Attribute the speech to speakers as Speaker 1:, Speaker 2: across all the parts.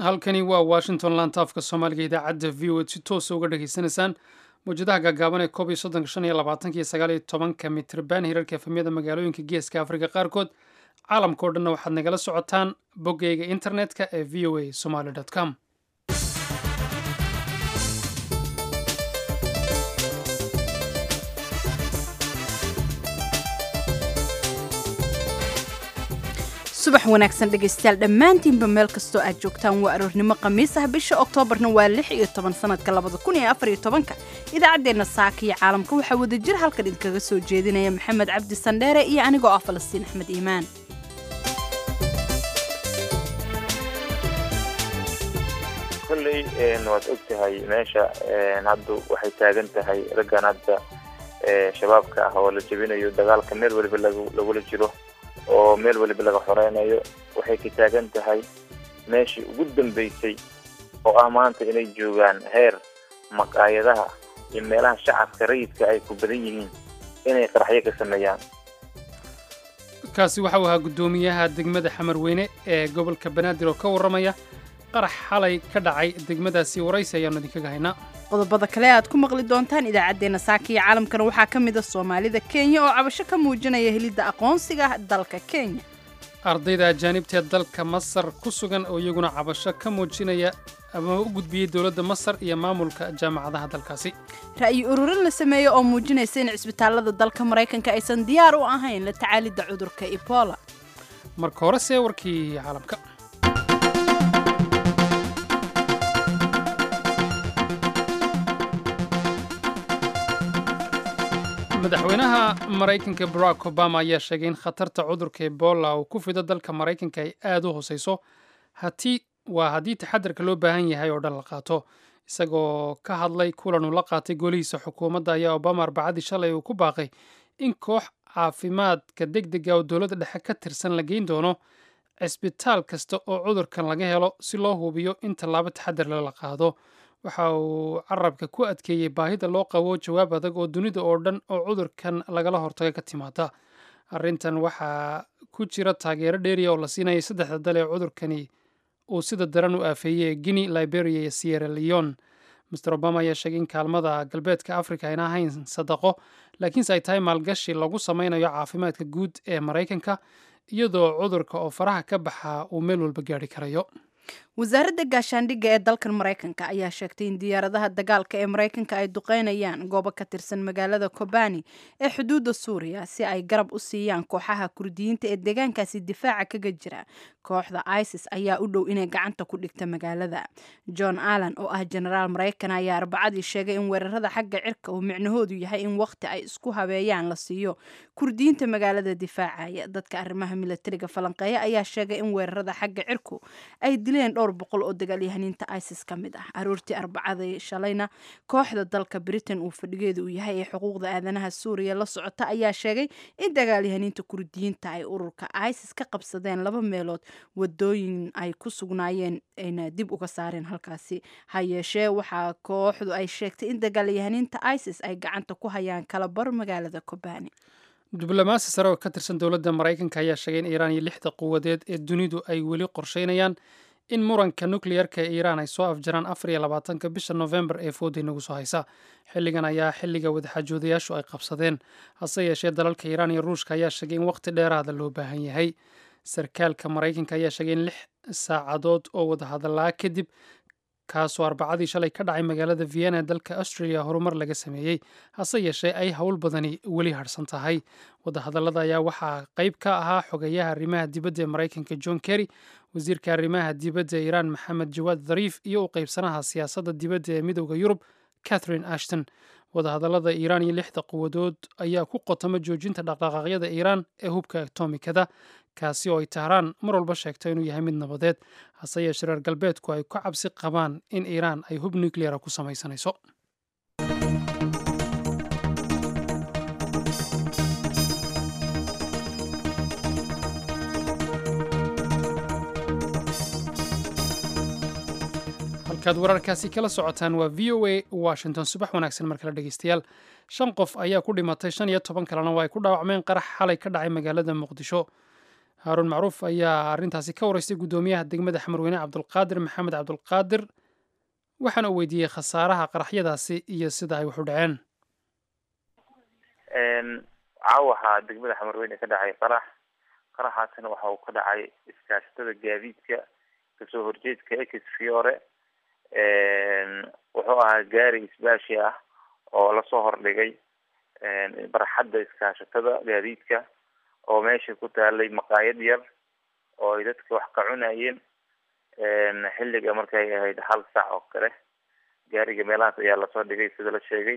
Speaker 1: halkani waa washington lantaafka soomaaliga idaacadda v o si toosa uga dhageysanaysaan mawjadaha gaagaaban ee koob iyo soddonka shan iyo labaatanka iyo sagaal iyo tobanka mitrban hirarka efemyada magaalooyinka geeska afrika qaarkood caalamka o dhanna waxaad nagala socotaan boggayga internetka ee v o a somaly com
Speaker 2: subax wanaagsan dhegaystayaal dhammaantiinba meel kastoo aad joogtaan waa aroornimo khamiis ah bisha oktoobarna waa lix iyo toban sanadka labada kun iyo afar iyo tobanka idaacaddeenna saaka iyo caalamka waxaa wadajir halkan idinkaga soo jeedinaya maxamed cabdi sandheere iyo anigoo ah falastiin axmed iimaan
Speaker 3: kolley waad og tahay meesha hadda waxay taagan tahay raggan hadda shabaabka ah oo la jebinayo dagaalka meel weliba lagula jiro oo meel weliba laga xoreynayo waxay ka taagan tahay meeshii ugu dambeysay oo ah maanta inay joogaan heer maqaayadaha iyo meelaha shacabka rayidka ay ku badan yihiin inay qaraxyo ka sameeyaan
Speaker 1: kaasi waxau ahaa guddoomiyaha degmada xamarweyne ee gobolka banaadir oo ka warramaya qarax xalay ka dhacay degmadaasi waraysi ayaanu idinkaga haynaa
Speaker 2: qodobada kale aad ku maqli doontaan idaacaddeenna saaka iyo caalamkana waxaa ka mid a soomaalida kenya oo cabasho ka muujinaya helidda aqoonsiga dalka kenya
Speaker 1: ardayda ajaanibta ee dalka masar ku sugan oo iyaguna cabasho ka muujinaya ama u gudbiyey dowladda masar iyo maamulka jaamacadaha dalkaasi
Speaker 2: ra'yi ururin la sameeye oo muujinaysa in cisbitaallada dalka maraykanka aysan diyaar u ahayn la tacaalidda cudurka ebola
Speaker 1: marka hore see warkii caalamka madaxweynaha maraykanka barack obama ayaa sheegay in khatarta cudurka ebola uu ku fido dalka maraykanka ay aad u hooseyso hatii waa haddii taxadarka loo baahan yahay oo dhan la qaato isagoo ka hadlay kulan uu la qaatay golihiisa xukuumadda ayaa obama arbacadii shalay uu ku baaqay in koox caafimaadka deg dega oo dowladda dhexe ka tirsan la geyn doono cisbitaal kasta oo cudurkan laga helo si loo hubiyo in tallaabo taxadar lala qaado waxa uu carabka ku adkeeyey baahida loo qabo jawaab adag oo dunida oo dhan oo cudurkan lagala hortaga ka timaada arrintan waxaa ku jira taageero dheeriya oo la siinayay saddexda dal ee cudurkani uu sida daran u aafeeyey guinea liberia iyo sierra leon master obama ayaa sheegay in kaalmada galbeedka africa ayna ahayn sadaqo laakiinse ay tahay maalgashi lagu sameynayo caafimaadka guud ee maraykanka iyadoo cudurka oo faraha ka baxa uu meel walba gaari karayo
Speaker 2: wasaaradda gaashaandhigga ee dalkan maraykanka ayaa sheegtay in diyaaradaha dagaalka ee maraykanka ay duqeynayaan goobo ka tirsan magaalada kobani ee xuduudda suuriya si ay garab u siiyaan kooxaha kurdiyiinta ee deegaankaasi difaaca kaga jira kooxda isis ayaa u dhow inay gacanta ku dhigta magaalada john allan oo ah jenaraal maraykan ayaa arbacadii sheegay in weerarada xagga cirka uu micnahoodu yahay in waqti ay isku habeeyaan la siiyo kurdiyiinta magaalada difaacaya dadka arrimaha milatariga falanqeeya ayaa sheegay in weerarada xagga cirku ay dileen dhowr boqol oo dagaalyahaniinta isis ka mid ah aroortii arbacada shalayna kooxda dalka britain uu fadhigeeda uu yahay ee xuquuqda aadanaha suuriya la socota ayaa sheegay in dagaalyahaniinta kurdiyiinta ay ururka isis ka qabsadeen laba meelood wadooyin ay ku sugnaayeen ayna dib uga saareen halkaasi ha yeeshee waxaa kooxdu ay sheegtay in dagaalyahaniinta isis ay gacanta ku hayaan kalabar magaalada kobani
Speaker 1: diblomaasi sare oo ka tirsan dowladda maraykanka ayaa sheegay in iiraan iyo lixda quwadeed ee dunidu ay weli qorsheynayaan in muranka nukleyarka ee iiraan ay soo afjaraan afar iyo labaatanka bisha novembar ee fooda inagu soo haysa xilligan ayaa xilliga wadaxaajoodayaashu ay qabsadeen hase yeeshee dalalka iiraan iyo ruushka ayaa sheegay in waqti dheeraada loo baahan yahay sarkaalka maraykanka ayaa sheegay in lix saacadood oo wadahadalaa kadib kaasoo arbacadii shalay ka dhacay magaalada vienna ee dalka australia horumar laga sameeyey hase yeeshee ay howl badani weli harhsan tahay wadahadallada ayaa waxaa qayb ka ahaa xogeyaha arrimaha dibadda ee maraykanka john kerry wasiirka arrimaha dibadda ee iiraan maxamed jawaad dhariif iyo u qaybsanaha siyaasadda dibadda ee midowda yurub catherine ashton wadahadallada iiraan iyo lixda quwadood ayaa ku qotama joojinta dhaqdhaqaaqyada iiraan ee hubka atomikada kaasi oo ay tahraan mar walba sheegto inuu yahay mid nabadeed hase yeeshee reer galbeedku ay ku cabsi qabaan in iiraan ay hub nucleara ku samaysanayso halkaad wararkaasi kala socotaan waa v o a washington subax wanaagsan mar kale dhegeystayaal shan qof ayaa ku dhimatay shan iyo toban kalena waa ay ku dhaawacmeen qarax xalay ka dhacay magaalada muqdisho haaruun macruuf ayaa arrintaasi ka waraystay guddoomiyaha degmada xamarweyne cabdulqaadir maxamed cabdulqaadir waxaana uu weydiiyey khasaaraha qaraxyadaasi iyo sida ay wax u dhaceen
Speaker 3: caawaxa degmada xamarweyne ka dhacay qarax qaraxaasina waxa uu ka dhacay iskaashatada gaadiidka kasoo horjeedka ex fiore wuxuu ahaa gaari isbaashi ah oo lasoo hordhigay barxadda iskaashatada gaadiidka oo meesha ku taalay maqaayad yar oo ay dadka wax ka cunayeen xilliga markay ahayd hal sac oo kale gaariga meelahaas ayaa lasoo dhigay sida la sheegay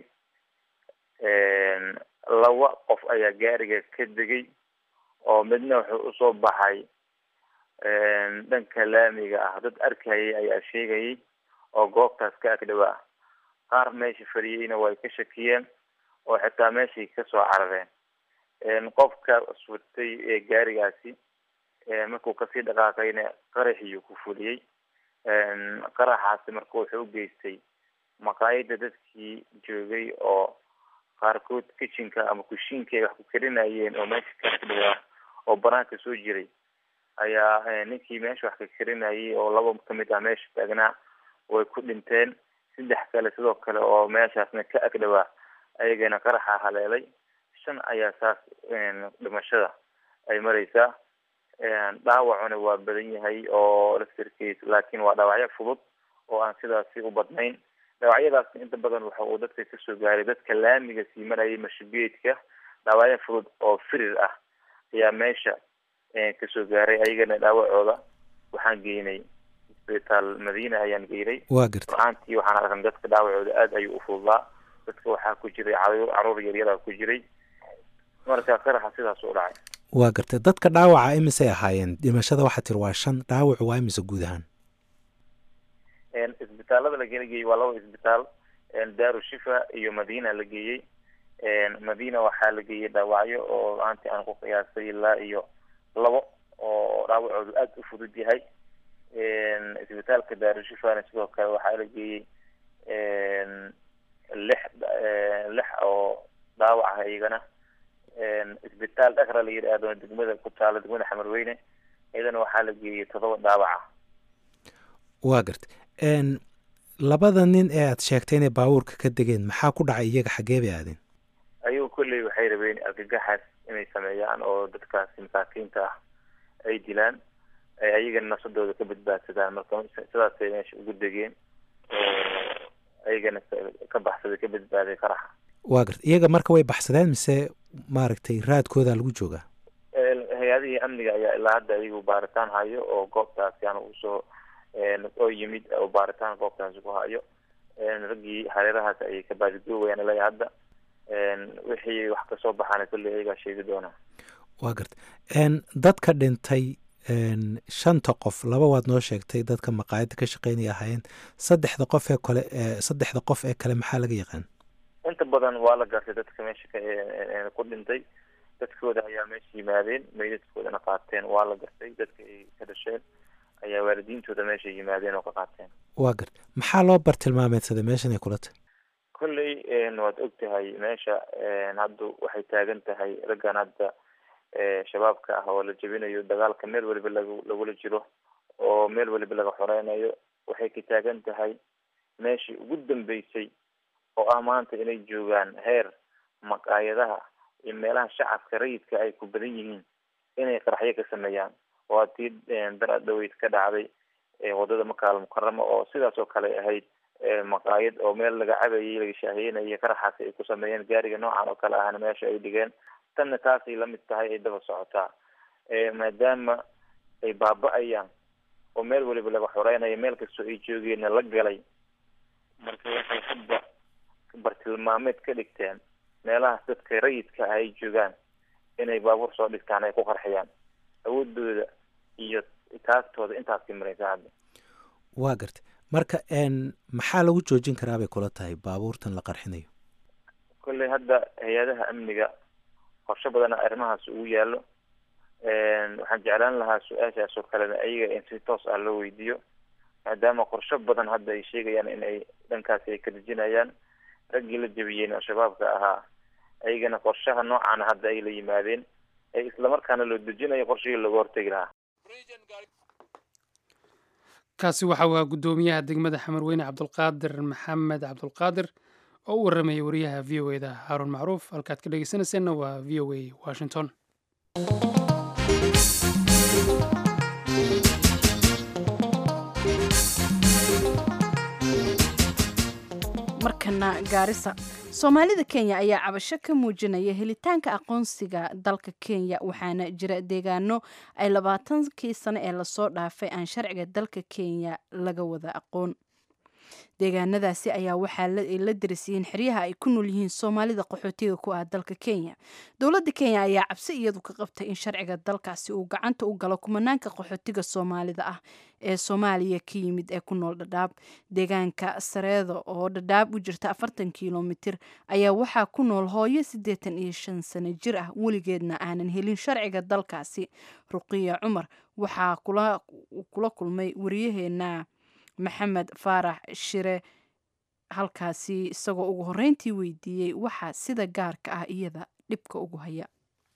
Speaker 3: laba qof ayaa gaariga ka degay oo midna wuxuu usoo baxay dhanka laamiga ah dad arkayay ayaa sheegayay oo goobtaas ka agdhawaa qaar meesha fadhiyeyna way ka shakiyeen oo xitaa meeshay kasoo carareen qofka surtay ee gaarigaasi markuu kasii dhaqaaqayna qaraxiyuu ku fuliyey qaraxaasi marka wuxuu u geystay maqaayada dadkii joogay oo qaarkood kitchenka ama kushiinka ay wax ku karinayeen oo meesha ka agdhawaa oo banaanka soo jiray ayaa ninkii meesha wax ka karinayay oo laba kamid ah meesha taagnaa way ku dhinteen saddex kale sidoo kale oo meeshaasna ka agdhawaa ayagana qaraxa haleelay shan ayaa saas dhimashada ay mareysaa dhaawacuna waa badan yahay oo laftirkiis laakiin waa dhaawacyo fudud oo aan sidaasi u badnayn dhaawacyadaasna inta badan waxa uu dadka kasoo gaaray dadka laamiga sii marayay mashugeedka dhaawacyo fudud oo firir ah ayaa meesha kasoo gaaray ayagana dhaawacooda waxaan geynay isbitaal madiina ayaan geynay
Speaker 4: waa gartay
Speaker 3: go-aantii waxaan arkan dadka dhaawacooda aada ayuu ufududaa dadka waxaa ku jiray caruur yaryada ku jiray marka qaraxa sidaas u dhacay
Speaker 4: waa gartay dadka dhaawaca imisay ahaayeen dhimashada waxaa tiri waa shan dhaawacu waa imise guud ahaan
Speaker 3: isbitaalada la gela geeyey waa laba isbitaal daaru shifa iyo madiina la geeyey madiina waxaa la geeyey dhaawacyo oo aanti aan ku qiyaasay ilaa iyo labo oo dhaawacoodu aada u fudud yahay isbitaalka daaru shifana sidoo kale waxaa la geeyey lix lix oo dhaawac ah iyagana isbitaal dhakra la yidhaahdo degmada ku taalo degmada xamarweyne iyadana waxaa la geeyey todoba dhaawaca
Speaker 4: waa gartay labada nin ee aad sheegtay inay baabuurka ka degeen maxaa ku dhacay iyaga xaggee bay aadeen
Speaker 3: ayagu kolley waxay rabeen argagaxaas inay sameeyaan oo dadkaasi masaakiinta ah ay dilaan ayagana nafsadooda ka badbaadsadaan marka sidaasay meesha ugu degeen ayagana ka baxsaday ka badbaaday qaraxa
Speaker 4: waa gartay iyaga marka way baxsadeen mise maaragtay raadkooda lagu joogaa
Speaker 3: hay-adihii amniga ayaa ilaa hadda ayagu baaritaan hayo oo goobtaasi aan usoo oo yimid oo baaritaan goobtaasi ku hayo raggii hareerahaas ayay ka baadigoowayaan ilaa hadda wixii wax kasoo baxaana kolley ayagaa sheegi doonaa
Speaker 4: waa gartay dadka dhintay shanta qof laba waad noo sheegtay dadka maqaayadda ka shaqeynaya ahaayeen saddexda qof ee kale saddexda qof ee kale maxaa laga yaqaan
Speaker 3: inta badan waa la gartay dadka meesha ku dhintay dadkooda ayaa meesha yimaadeen meydadkoodana qaateen waa la gartay dadka ay ka dhasheen ayaa waalidiintooda meesha yimaadeen oo ka qaateen
Speaker 4: waa gartay maxaa loo bartilmaameedsaday meeshan ay kula tahay
Speaker 3: kolley waad og tahay meesha hadda waxay taagan tahay raggan hadda shabaabka ah oo la jebinayo dagaalka meel waliba lag lagula jiro oo meel waliba laga xoreynayo waxay ka taagan tahay meeshii ugu dambeysay oo ah maanta inay joogaan heer maqaayadaha iyo meelaha shacabka rayidka ay ku badan yihiin inay qaraxyo ka sameeyaan waa tii dara dhaweyd ka dhacday wadada makaal mukarama oo sidaas oo kale ahayd maqaayad oo meel laga cabayay laga shaaheynayay qaraxaasi ay ku sameeyeen gaariga noocan oo kale ahna meesha ay dhigeen tanna taasay lamid tahay ay daba socotaa maadaama ay baaba-ayaan oo meel waliba laga xoreynayo meel kastoo ay joogeenna la galay marka waxay hadda bartilmaameed ka dhigteen meelahaas dadka rayidka ah ay joogaan inay baabuur soo dhigtaan ay ku qarxiyaan awoodooda iyo taagtooda intaasay mareysa hadda
Speaker 4: waa gartay marka maxaa lagu joojin karaa bay kula tahay baabuurtan la qarxinayo
Speaker 3: kolley hadda hay-adaha amniga qorsho badana arrimahaas ugu yaalo waxaan jeclaan lahaa su-aashaas oo kalena ayaga in si toos ah loo weydiiyo maadaama qorsho badan hadda ay sheegayaan in ay dhankaasi ay ka dejinayaan raggii la jebiyeen oo shabaabka ahaa ayagana qorshaha noocaana hadda ay la yimaadeen islamarkaana loo dejinayo qorshihii looga hortegi lahaa
Speaker 1: kaasi waxa uu ahaa guddoomiyaha degmada xamarweyne cabdulqaadir maxamed cabdulqaadir oo u warramayay wariyaha v o eda haaruun macruuf halkaad ka dhegeysanayseena waa v o a washington
Speaker 2: markana gaarisa soomaalida kenya ayaa cabasho ka muujinaya helitaanka aqoonsiga dalka kenya waxaana jira deegaano ay labaatankii sano ee lasoo dhaafay aan sharciga dalka kenya laga wada aqoon deegaanadaasi ayaa waxaa la darisiyiin xeryaha ay ku nool yihiin soomaalida qaxootiga ku ah dalka kenya dowladda kenya ayaa cabsi iyadu ka qabtay in sharciga dalkaasi uu gacanta u galo kumanaanka qaxootiga soomaalida ah ee soomaaliya ka yimid ee ku nool dhadhaab deegaanka sareedo oo dhadhaab u jirta afartan kilomitir ayaa waxaa ku nool hooyo siddeetan iyo shan sano jir ah weligeedna aanan helin sharciga dalkaasi ruqiya cumar waxaa kula kulmay wariyaheena maxamed faarax shire halkaasi isagoo ugu horreyntii weydiiyey waxaa sida gaarka ah iyada dhibka ugu haya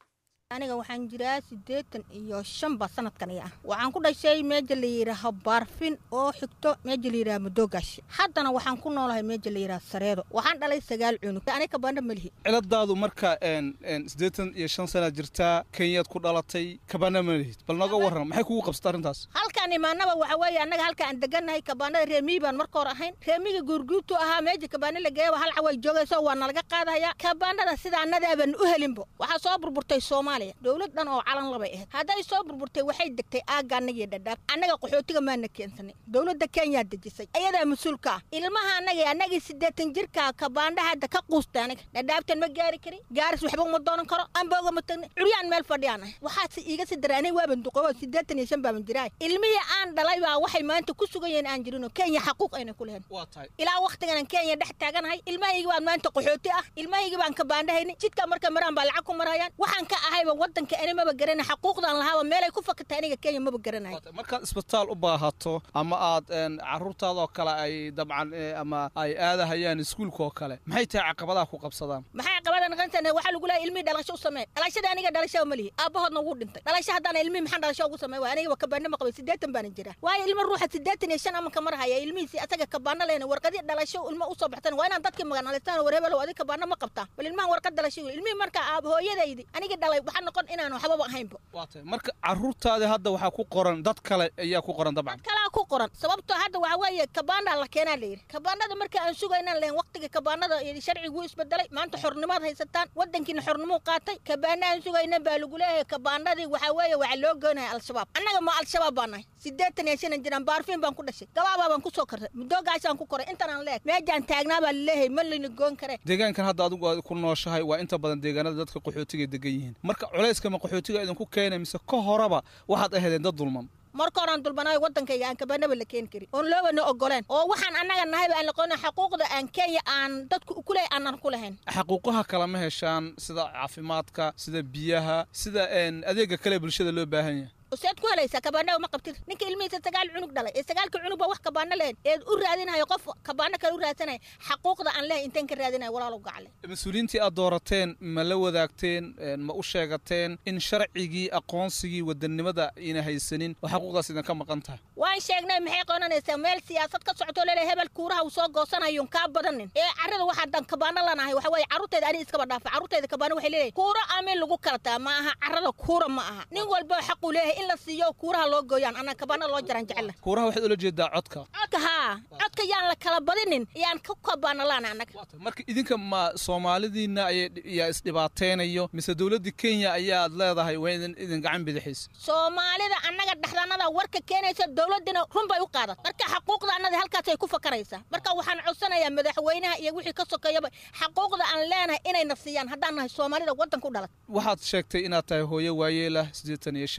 Speaker 5: aniga waxaan jiraa siddeetan iyo shanba sanadkan iya ah waxaan ku dhashay meeja la yidhaaho baarfin oo xigto meeja la yidhaha madoogash haddana waxaan ku noolahay meeja la yidhaha sareedo waxaan dhalay sagaal cunug aniga kabandha ma lihi
Speaker 6: ciladaadu marka siddeetan iyo shan sanaad jirtaa kenyaad ku dhalatay kabandha ma lihid bal nooga warran maxay kugu qabsata arrintaas
Speaker 5: halkaan imaanaba waxa weeye annaga halka aan degannahay kabaandhada reemiyi baan marka hor ahayn reemiga guurguurtu ahaa meeja kabaandha la geeyaba hal caway joogayso waa nalaga qaadaya kabaandhada sida annadaaban u helinbo waxaa soo burburtay soomaaliya dowlad dhan oo calan labay ahayd hadday soo burburtay waxay degtay aagga annagiyo dhadhaab annaga qaxootiga maana keensanay dowladda kenyaa dejisay ayadaa mas-uulka ah ilmaha annaga annagii siddeetan jirka kabaandha hadda ka quustay aniga dhadhaabtan ma gaari karin gaaris waxba uma doonan karo ambooga ma tagna curyaan meel fadhiyaan ahay waxaase iiga si daray aniga waaban duqobo siddeetan iyo shan baaban jiraay ilmihii aan dhalay baa waxay maanta ku sugan yihiin aan jirinoo kenya xaquuq ayna ku lehen ilaa wakhtigan kenya dhex taaganahay ilmahaygi baan maanta qaxooti ah ilmahaygi baan kabaandhahayni jidka marka maraan baa lacag ku marayaan waxaan ka ahayba wadanka ani maba garana xaquuqdan lahaaba meelay ku fakatay aniga kenya maba garanayo
Speaker 6: markaad isbitaal u baahato ama aad caruurtaadoo kale ay dabcan ama ay aadahayaan iskuulka oo kale maxay tahay caqabadaha ku qabsadaan
Speaker 5: maxay caqabada naqantan waxaa lagu leeyahay ilmihii dhalasho u samee dhalashada aniga dhalasho ma lihi aabahoodna wuu dhintay dhalasho haddana ilmihii maxaan dhalasho ugu samey waay aniga kabaana ma qabay siddeetan baanan jiraa waayo ilmo ruuxa siddeetan iyo shan amanka marhaya ilmihiisi asaga kabaana leena warqadii dhalasho ilmo usoo baxsan waa inaan dadkii maganalistaan war hebelow adi kabaana ma qabtaa bal ilmahan warqad dhalasho ilmihii marka aab hooyadaydi aniga dhalay waxaa noqon inaan waxbaba ahaynba
Speaker 6: waa tahay marka caruurtaadi hadda waxaa ku qoran dad kale ayaa ku qoran dabcan
Speaker 5: kalaa ku qoran sababtoo hadda waxa weeye kabaandaa la keenaa la yidhi kabaanada marka aan sugaynaan lehen waqtiga kabaanada sharciguu isbedelay maanta xornimaad haysataan wadankiina xornimuu qaatay kabaana aan sugayna baa lagu leeyahay kabaanadii waxaa weeye waxaa loo goynaya al-shabaab annaga ma al-shabaab baa nahay siddeetan iyo shanan jiraan baarfiin baan ku dhashay gabaabaa baan ku soo kartay mudoogaasaan ku koray intaan aan leeg meejaan taagnaa baa laleeyahay ma layna goon karee
Speaker 6: deegaankan hadda adigu aad ku nooshahay waa inta badan deegaanada dadka qaxootiga degan yihiin marka culayska ma qaxootiga idinku keenay mise ka horeba waxaad ahaydeen dad dulman
Speaker 5: marka horaan dulbanaayo waddankayga aan kabaanaba la keeni karin oon loobana ogoleen oo waxaan annaga nahayba aan laqoona xaquuqda aan kenya aan dadku ku leeyahay aanan ku lahayn
Speaker 6: xaquuqaha kale ma heshaan sida caafimaadka sida biyaha sida adeega kale bulshada loo baahan yahay
Speaker 5: useed ku helaysaa kabaanaba ma qabtid ninka ilmihiisa sagaal cunug dhalay ee sagaalka cunug baa wax kabaano lehen eed u raadinayo qof kabaano kale u raadsanaya xaquuqda aan lehay inteen ka raadinayo walaalow gacle
Speaker 6: mas-uuliyiintii aad doorateen ma la wadaagteen ma u sheegateen in sharcigii aqoonsigii wadannimada ina haysanin oo xaquuqdaas idinka maqan tahay
Speaker 5: waan sheegnay maxay qoonanaysaa meel siyaasad ka socoto leedahay hebel kuuraha uu soo goosanayoon kaa badanin ee carrada waxaadaan kabaano lanahay waxa weeye carruurteeda ani iskaba dhaafa carruurteeda kabaano waxay leedahay kuura amin lagu kalataa ma aha carrada kuura ma aha nin walba xaquu leeyahay in la siiyo kuuraha loo gooyaan anaa kabaana loo jaraan jecela
Speaker 6: kuuraha waxaad ula jeedaa codka
Speaker 5: codka haa codka yaan la kala badinin yaan ka kabaana laana annaga
Speaker 6: marka idinka ma soomaalidiina ayaa isdhibaateynayo mise dowladda kenya ayaad leedahay waa idin idin gacan bidixaysa
Speaker 5: soomaalida annaga dhexdanada warka keenaysa dowladdina run bay u qaadan marka xaquuqda annada halkaasay ku fakaraysaa marka waxaan codsanayaa madaxweynaha iyo wixii ka sokeeyaba xaquuqda aan leenahay inayna siiyaan haddaan nahay soomaalida waddanka u dhalat
Speaker 6: waxaad sheegtay inaad tahay hooyo waayeelah siddeetan iyo shan jir ah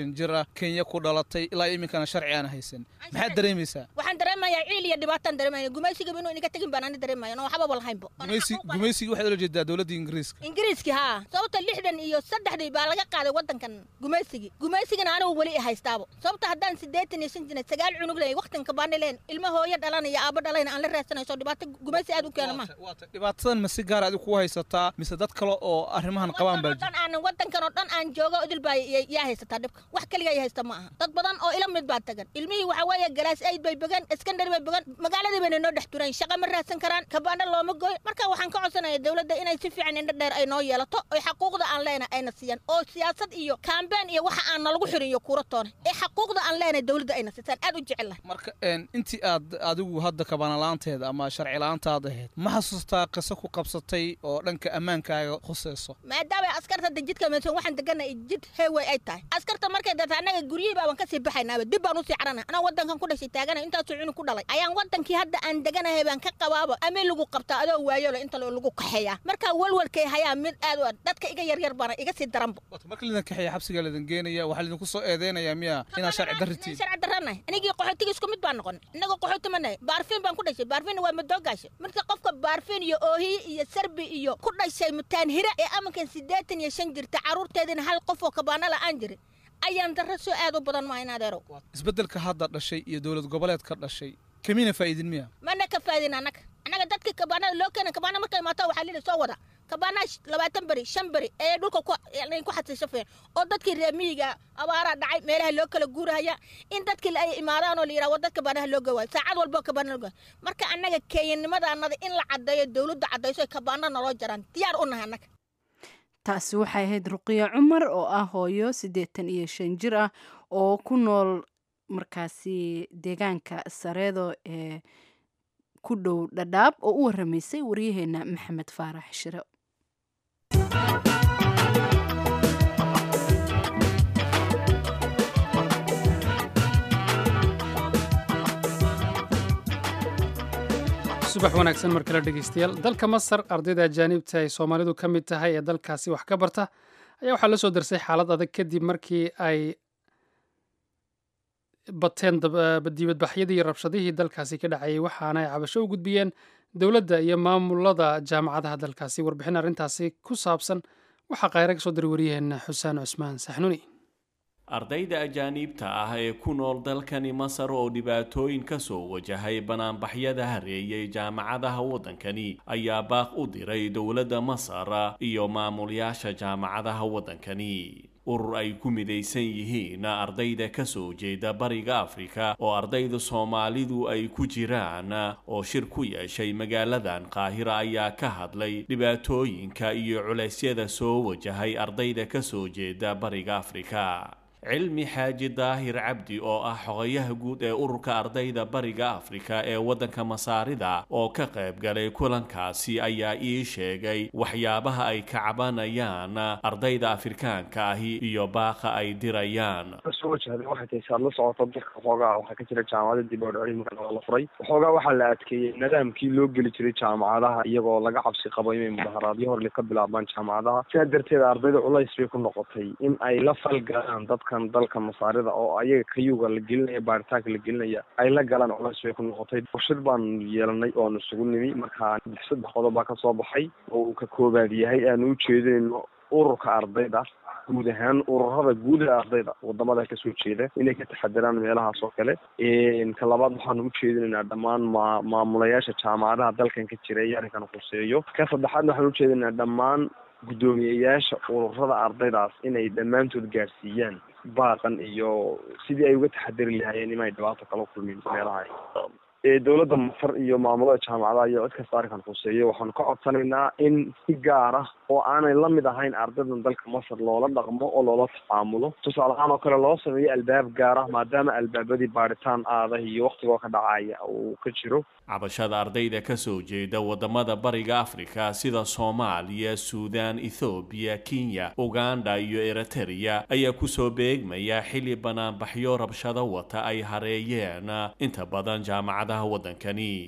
Speaker 6: kenya ku dhalatay ilaa iminkana sharci aan haysan maxaad dareemaysaa
Speaker 5: waxaan dareemayaa ciil iyo dhibaataan dareemaya gumaysigaba inuu inaga tegin baan ani dareemaya no waxbaba lahaynbo
Speaker 6: gumaysigii waxaad ula jeedaa dowladda ingiriiska
Speaker 5: ingiriiskii haa sababta lixdan iyo saddexdii baa laga qaaday waddankan gumaysigii gumaysigana anigu weli i haystaabo sababta haddaan siddeetan iyo shan jina sagaal cunug lehay waqtan kabaani leen ilmo hooyo dhalanaya aabo dhalayna aan la raadsanayso dhibaato gumaysi aad u keena ma
Speaker 6: dhibaatadan ma si gaar adigu ku haysataa mise dad kale oo arrimahan qabaan baa
Speaker 5: dhan aan waddankan oo dhan aan joogo idil baa yaa haysataa dhibka wax keliga yaa haysta ma aha dad badan oo ila mid baa tagan ilmihii waxa weeye galaas aid bay began iskandari bay began magaaladii bayna noo dhex turayn shaqa ma raadsan karaan kabaana looma gooy marka waxaan ka codsanaya dowladda inay si fiican indho dheer ay noo yeelato oy xaquuqda aan leenahay ayna siiyaan oo siyaasad iyo kaambeen iyo waxa aan nalagu xirin iyo kuura toona ee xaquuqda aan leenahay dowladda ayna siisaan aad u jecel lahay
Speaker 6: marka intii aad adigu hadda kabaana la-aanteeda ama sharci la-aantaad ahayd ma xasuustaa qiso ku qabsatay oo dhanka ammaankaaga khuseyso
Speaker 5: maadaama askarta hadda jidka meesan waxaan deganay jid heewey ay tahay askarta markay data annaga guryihii baaban kasii baxaynaaba dib baan usii carana anaa waddankan ku dhashay taaganay intaasoo cunug ku dhalay ayaan waddankii hadda aan deganahay baan ka qabaaba amii lagu qabtaa adoo waayolo inta lagu kaxeeyaa marka walwalkay hayaa mid aad u dadka iga yaryar baana iga sii daranbo
Speaker 6: marka lidin kaxeeya xabsiga lidin geenaya waxaa lidinku soo eedeynaya miya inaad sharci darritiin
Speaker 5: sharci darranahay anigii qaxootiga isku mid baan noqon inagoo qaxooti ma nahay baarfiin baan ku dhashay baarfiinna waa madoogaasha marka qofka baarfiin iyo oohiyi iyo sarbi iyo ku dhashay mutaan hira ee amankan siddeetan iyo shan jirta carruurteedina hal qof oo kabaana la'aan jirin ayaan darro soo aad u badan maa in adeerow
Speaker 6: isbeddelka hadda dhashay iyo dowlad goboleed ka dhashay kamina faa'idin miya
Speaker 5: mana ka faa'idin annaga annaga dadkii kabaanada loo keena kabaana markay imaato waxaa lili soo wada kabaanaa labaatan beri shan beri ee dhulka ku xasiishafeen oo dadkii reer miyiga abaaraa dhacay meelaha loo kala guurahaya in dadkii ay imaadaan oo la yidhaha wadad kabaanaha loo gawaayo saacad walboo kabaana loo gawaayo marka annaga keeyanimadaanada in la caddeeyo dowladda caddayso ay kabaana naloo jaraan diyaar u nahay annaga
Speaker 2: taasi waxay ahayd ruqiya cumar oo ah hooyo siddeetan iyo shan jir ah oo ku nool markaasi deegaanka sareedo ee ku dhow dhadhaab oo u waramaysay waryaheena maxamed faarax shire
Speaker 1: subax wanaagsan mar kale dhegeystayaal dalka masar ardayda ajaanibta ay soomaalidu ka mid tahay ee dalkaasi wax ka barta ayaa waxaa la soo darsay xaalad adag kadib markii ay bateen dibadbaxyadii iyo rabshadihii dalkaasi ka dhacayay waxaana ay cabasho u gudbiyeen dowladda iyo maamulada jaamacadaha dalkaasi warbixin arrintaasi ku saabsan waxaa khayra ka soo diray waryaheena xuseen cusmaan saxnuni
Speaker 7: ardayda ajaaniibta ah ee ku nool dalkani masar oo dhibaatooyin ka soo wajahay banaanbaxyada hareeyay jaamacadaha waddankani ayaa baaq u diray dowladda masar iyo maamulayaasha jaamacadaha waddankani urur ay ku midaysan yihiin ardayda ka soo jeeda bariga afrika oo ardayda soomaalidu ay ku jiraan oo shir ku yeeshay magaaladan qaahira ayaa ka hadlay dhibaatooyinka iyo culeysyada soo wajahay ardayda ka soo jeeda bariga afrika cilmi xaaji daahir cabdi oo ah xogayaha guud ee ururka ardayda bariga afrika ee waddanka masaarida oo ka qayb galay kulankaasi ayaa ii sheegay waxyaabaha ay ka cabanayaan ardayda afrikaanka ahi iyo baaqa ay dirayaan
Speaker 8: soo wajahday waxay tahay saad la socoto dalka waxoogaa waxaa ka jira jaamacada dib oo cilmiga oo la furay waxoogaa waxaa la adkeeyey nidaamkii loo geli jiray jaamacadaha iyagoo laga cabsi qabo inay mudaharaadyo horle ka bilaabaan jaamacadaha sidaa darteed ardayda culays bay ku noqotay in ay la falgalaan dadkan dalka masaarida oo ayaga kayuga la gelinaya baaritaanka la gelinaya ay la galaan culays bay ku noqotay shir baan yeelanay oo aan isugu nimi markaa saddex qodob baa kasoo baxay oo uu ka koobaad yahay aanu ujeedinayno ururka ardayda guud ahaan ururada guud ee ardayda wadamada kasoo jeeda inay ka taxadiraan meelahaas oo kale ka labaad waxaanu ujeedinaynaa dhammaan ma maamulayaasha jaamacadaha dalkan ka jira ee arrinkan khuseeyo ka saddexaadna waxaan ujeedinaynaa dhammaan guddoomiyeyaasha ururada ardaydaas inay dhammaantood gaarsiiyaan baaqan iyo sidii ay uga taxadiri lahaayeen inay dhibaato kala kulmin meelaha dowladda masar iyo maamulada jaamacadaha iyo cid kasta arrinkan khuseeyo waxaanu ka codsanaynaa in si gaar ah oo aanay la mid ahayn ardaydan dalka masar loola dhaqmo oo loola tacaamulo tusaale ahaan oo kale loo sameeyo albaab gaar ah maadaama albaabadii baaritaan aadah iyo waktigoo ka dhacaya uu ka jiro
Speaker 7: cabashada ardayda ka soo jeeda wadamada bariga afrika sida soomaaliya suudaan ethoobiya kenya uganda iyo eritereya ayaa kusoo beegmaya xilli banaanbaxyo rabshado wata ay hareeyeen inta badan jaamacadaha waddankani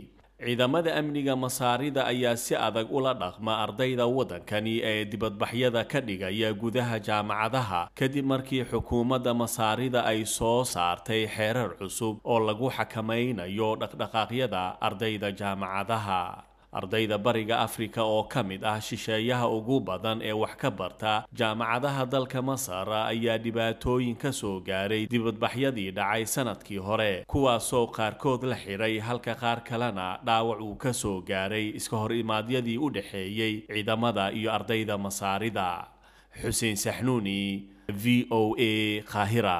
Speaker 7: ciidamada amniga masaarida ayaa si adag ula dhaqma ardayda waddankani ee dibadbaxyada ka dhigaya gudaha jaamacadaha kadib markii xukuumadda masaarida ay soo saartay xeerar cusub oo lagu xakamaynayo dhaqdhaqaaqyada ardayda jaamacadaha ardayda bariga afrika oo ka mid ah shisheeyaha ugu badan ee wax ka barta jaamacadaha dalka masar ayaa dhibaatooyin ka soo gaaray dibadbaxyadii dhacay sanadkii hore kuwaasoo qaarkood la xidhay halka qaar kalena dhaawac uu ka soo gaaray iska hor imaadyadii u dhexeeyey ciidamada iyo ardayda masaarida xuseen saxnuuni v o a qaahira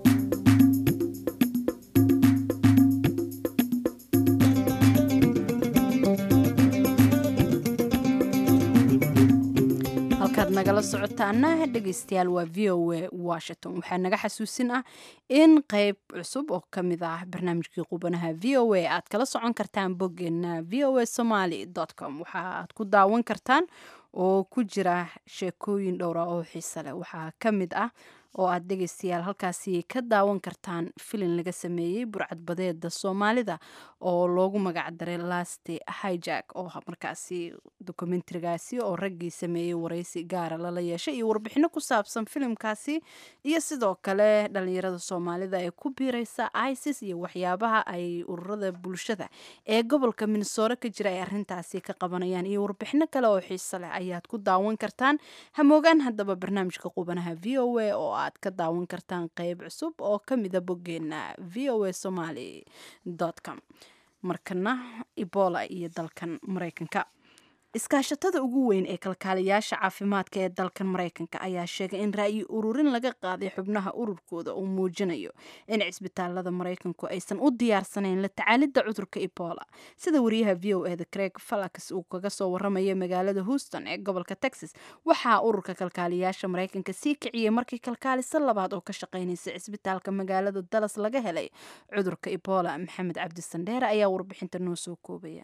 Speaker 2: halkaad nagala socotaana dhegaystayaal waa v o a washington waxaa naga xasuusin ah in qeyb cusub oo ka mid ah barnaamijkii qubanaha v o a aad kala socon kartaan boggeena v o a somaly com waxa aad ku daawan kartaan oo ku jira sheekooyin dhowra oo xiise leh waxaa ka mid ah oo aad dhegaystayaal halkaasi ka daawan kartaan filin laga sameeyey burcadbadeeda soomaalida oo loogu magacdaray lasti hijack oo markaasi dokumentarigaasi oo raggii sameeyey waraysi gaara lala yeeshay iyo warbixino ku saabsan filimkaasi iyo sidoo kale dhalinyarada soomaalida ee ku biireysa isis iyo waxyaabaha ay ururada bulshada ee gobolka minnesore ka jira ay arintaasi ka qabanayaan iyo warbixino kale oo xiiso leh ayaad ku daawan kartaan hamoogaan haddaba barnaamijka qubanaha v o a oo aad ka daawan kartaan qeyb cusub oo ka mida boggeena v o a somaly com markana ebola iyo dalkan maraykanka iskaashatada ugu weyn ee kalkaaliyaasha caafimaadka ee dalkan maraykanka ayaa sheegay in ra'yi ururin laga qaaday xubnaha ururkooda uu muujinayo in cisbitaalada maraykanku aysan u diyaarsanayn la tacaalidda cudurka ebola sida wariyaha v o eda craig falax uu kaga soo waramaya magaalada houston ee gobolka texas waxaa ururka kalkaaliyaasha maraykanka sii kiciyey markii kalkaaliso labaad oo ka shaqaynaysa cisbitaalka magaalada dallas laga helay cudurka ebola maxamed cabdi sandheere ayaa warbixinta noo soo koobaya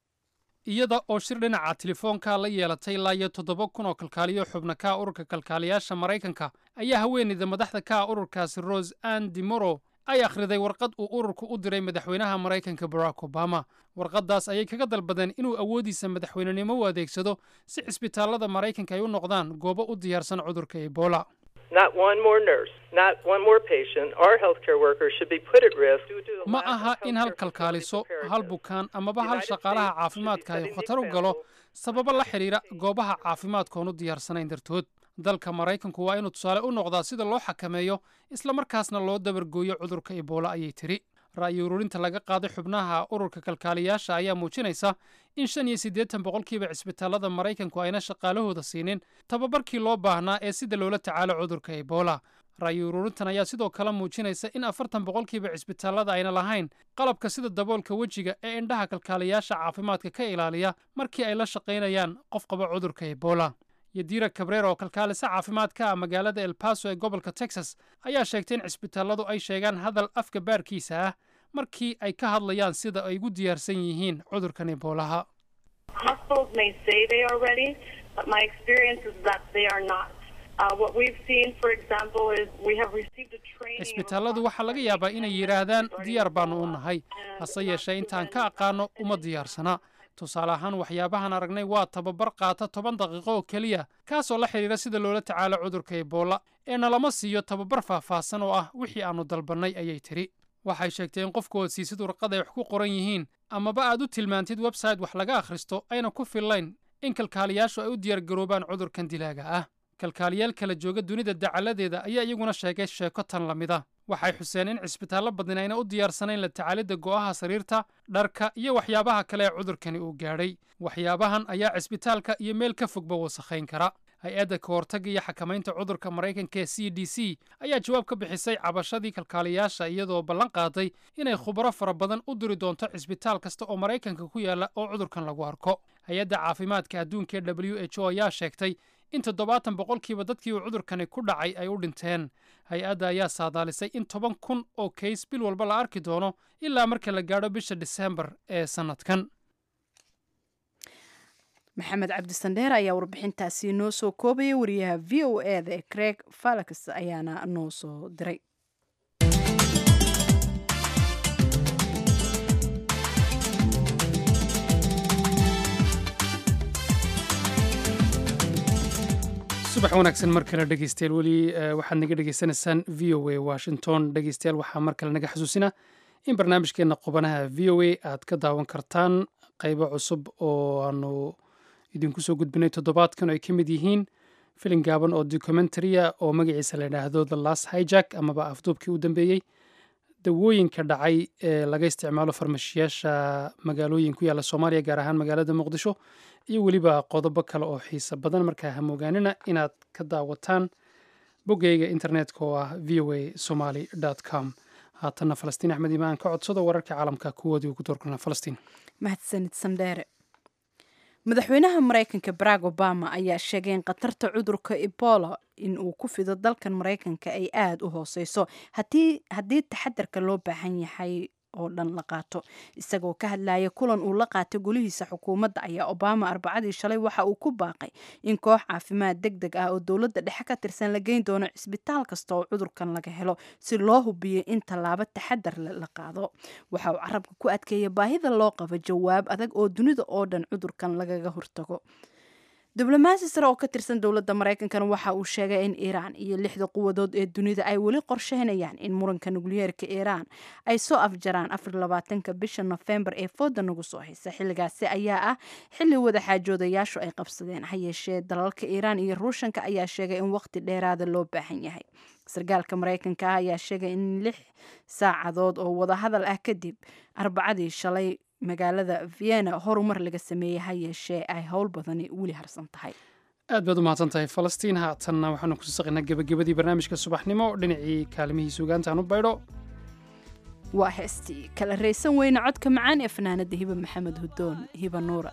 Speaker 1: iyada oo shir dhinaca telefoonka la yeelatay ilaa iyo toddoba kun oo kalkaaliyo xubna ka ah ururka kalkaaliyaasha maraykanka ayaa haweeneyda madaxda ka ah ururkaasi rose ann dimoro ay akhriday warqad uu ururku u diray madaxweynaha maraykanka barack obama warqaddaas ayay kaga dalbadeen inuu awooddiisa madaxweynenimo u adeegsado si cisbitaallada maraykanka ay u noqdaan goobo u diyaarsan cudurka ebola
Speaker 9: Not one more nurse, not one more patient or healthcare worker should be put at risk due to the
Speaker 1: ma
Speaker 9: lack of
Speaker 1: aha in hal
Speaker 9: healthcare
Speaker 1: kalkaaliso
Speaker 9: facility
Speaker 1: hal
Speaker 9: preparedness.
Speaker 1: bukaan amaba hal shaqaalaha caafimaadka ay khatar u galo sababo la xidhiidha goobaha caafimaadkoon u diyaarsanayn dartood dalka maraykanku waa inuu tusaale u noqdaa sida loo xakameeyo islamarkaasna loo dabargooyo cudurka ebola ayay tidhi ra'yi ururinta laga qaaday xubnaha ururka kalkaaliyaasha ayaa muujinaysa in shan iyo siddeetan boqolkiiba cisbitaallada maraykanku ayna shaqaalahooda siinin tababarkii loo baahnaa ee sida loola tacaalo cudurka ebola ra'yi ururintan ayaa sidoo kale muujinaysa in afartan boqolkiiba cisbitaallada ayna lahayn qalabka sida daboolka wejiga ee indhaha kalkaaliyaasha caafimaadka ka ilaaliya markii ay la shaqaynayaan qof qaba cudurka ebola yadira kabreer oo kalkaalisa caafimaadka ah magaalada el paso ee gobolka texas ayaa sheegtay in cisbitaalladu ay sheegaan hadal afka baarkiisa ah markii ay ka hadlayaan sida ay ugu diyaarsan yihiin cudurkan eboolaha
Speaker 10: Hospitals may say they are ready, but my experience is that they are not. Uh, what we've seen, for example, is we have received a training.
Speaker 1: cisbitaalladu waxaa laga yaabaa inay yidhaahdaan diyaar baannu u nahay hase yeeshee intaan ka aqaano uma diyaarsana tusaale ahaan waxyaabahan aragnay waa tababar qaata toban daqiiqo oo keliya kaasoo la xidhiidha sida loola tacaalo cudurka ebola ee nalama siiyo tababar faahfaahsan oo ah wixii aannu dalbannay ayay tidhi waxay sheegtay in qofku ood siisid warqad ay wax ku qoran yihiin amaba aad u tilmaantid website wax laga akhristo ayna ku fillayn in kalkaaliyaashu ay u diyaargaroobaan cudurkan dilaaga ah kalkaaliyaal kala jooga dunida dacaladeeda ayaa iyaguna sheegay sheeko tan la mid a waxay xuseen in cisbitaallo badin ayna u diyaarsanayn la tacaalidda go'aha sariirta dharka iyo waxyaabaha kale ee cudurkani uu gaadhay waxyaabahan ayaa cisbitaalka iyo meel ka fogba wasakhayn kara hay-adda ka hortagga iyo xakamaynta cudurka maraykanka ee c d c ayaa jawaab ka bixisay cabashadii kalkaaliyaasha iyadoo ballan qaaday inay khubaro fara badan u diri doonto cisbitaal kasta oo maraykanka ku yaalla oo cudurkan lagu arko hay-adda caafimaadka adduunka ee w h o ayaa sheegtay in toddobaatan boqolkiiba dadkii uu cudurkani ku dhacay ay u dhinteen hay-adda ayaa saadaalisay in toban kun oo kays bil walba la arki doono ilaa marka la gaadho bisha diseembar ee sannadkan
Speaker 2: maxamed cabdisandheer ayaa warbixintaasi noo soo koobaya wariyaha v o e da ee craig falax ayaana noo soo diray
Speaker 1: subax wanaagsan mar kale dhegeystayaal weli waxaad naga dhegeysanaysaan v o a washington dhegeystayaal waxaa mar kale naga xasuusina in barnaamijkeena qubanaha v o a aad ka daawan kartaan qaybo cusub oo aanu idinku soo gudbinay toddobaadkan oo ay ka mid yihiin filin gaaban oo documentaria oo magaciisa la yidhaahdo the last hijack amaba afduubkii u dambeeyey dawooyinka dhacay ee laga isticmaalo farmashiyaasha magaalooyin ku yaalla soomaaliya gaar ahaan magaalada muqdisho iyo weliba qodobo kale oo xiisa badan markaa hamoogaanina inaad ka daawataan boggeyga internetka oo ah v o a somaly com haatanna falastiin axmed imaan ka codsado wararka caalamka kuwoodii ugu doorkana falastiin
Speaker 2: mahadsanid sandheere madaxweynaha maraykanka barack obama ayaa sheegay in khatarta cudurka ebola in uu ku fido dalkan maraykanka ay aada u hooseyso haddii taxadarka loo baahan yahay oo dhan la qaato isagoo ka hadlaya kulan uu la qaatay golihiisa xukuumadda ayaa obama arbacadii shalay waxa uu ku baaqay in koox caafimaad deg deg ah oo dowladda dhexe ka tirsan la geyn doono cisbitaal kasta oo cudurkan laga helo si loo hubiyo in tallaabo taxadar la qaado waxa uu carabka ku adkeeya baahida loo qabo jawaab adag oo dunida oo dhan cudurkan lagaga hortago diblomaasi sare oo ka tirsan dowladda maraykankana waxa uu sheegay in iiraan iyo lixda quwadood ee dunida ay weli qorsheynayaan in muranka nukliyeerka iiraan ay soo afjaraan afarlabaatanka bisha nofembar ee fooda nagu soo haysa xilligaasi ayaa ah xilli wadaxaajoodayaashu ay qabsadeen ha yeeshee dalalka iiraan iyo ruushanka ayaa sheegay in waqti dheeraada loo baahan yahay sarkaalka maraykanka ah ayaa sheegay in lix saacadood oo wadahadal ah kadib arbacadii shalay magaalada vienna horumar laga sameeyey ha yeeshee ay howl badani weli harsan tahay
Speaker 1: aad baad u mahadsan tahay falastiin haatanna waxaanu kusii saqaynaa gebagabadii barnaamijka subaxnimo dhinacii kaalmihii suugaantaan u baydho
Speaker 2: waa heestii kala raysan weyne codka macaan ee fanaanada hiba maxamed hudoon hiba nuura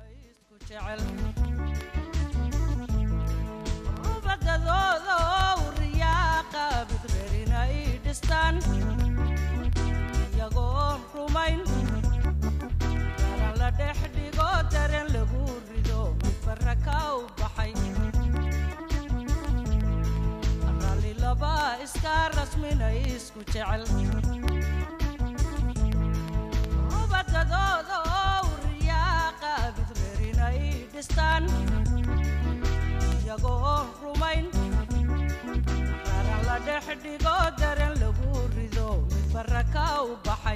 Speaker 11: dhexdhigo daren lagu rido midbara ka u baxay ralli laba iska rasminay isku jecel ubadadooda oo riyaaqa bidbeerinay dhistaan iyagoo rumayn raran la dhexdhigo daren lagu rido midbara ka u baxay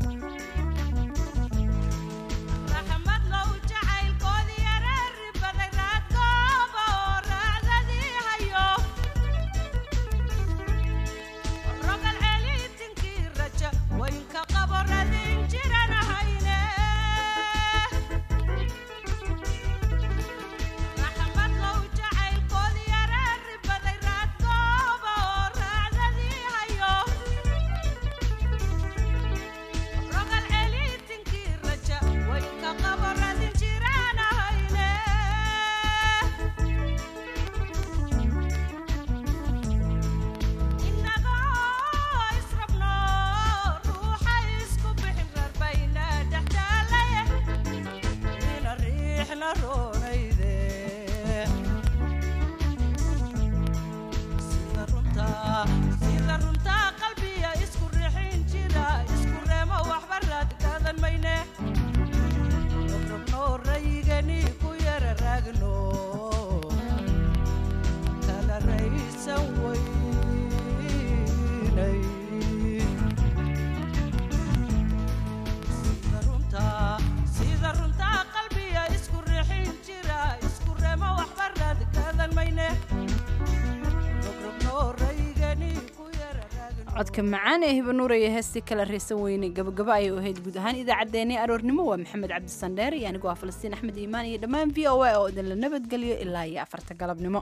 Speaker 2: codka macaan ee hibanuura iyo heestii kala raysan weyne gabagabo ayay u ahayd guud ahaan idaacaddeenii aroornimo waa maxamed cabdisandheer iyo anigoo ah falastiin axmed iimaan iyo dhammaan v o a oo idinla nabadgeliyo ilaa iyo afarta galabnimo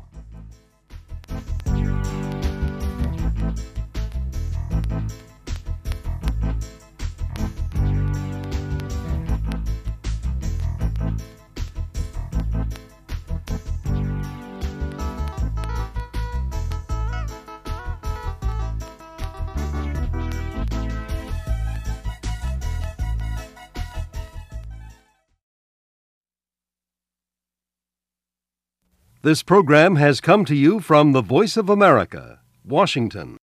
Speaker 12: This program has come to you from the Voice of America, Washington.